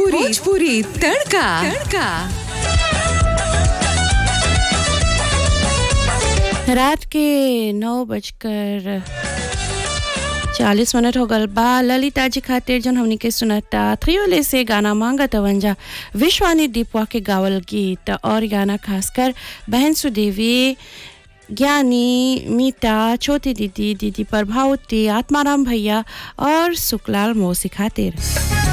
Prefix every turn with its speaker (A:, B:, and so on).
A: भोजपुरी भोजपुरी तड़का तड़का
B: रात के नौ बजकर चालीस मिनट हो गल बा ललिता जी खातिर जन हमनी के सुनता थ्रियोले से गाना मांगा तवंजा विश्वानी दीपवा के गावल गीत और गाना खासकर बहन सुदेवी ज्ञानी मीता छोटी दीदी दीदी प्रभावती आत्माराम भैया और सुकलाल मौसी खातिर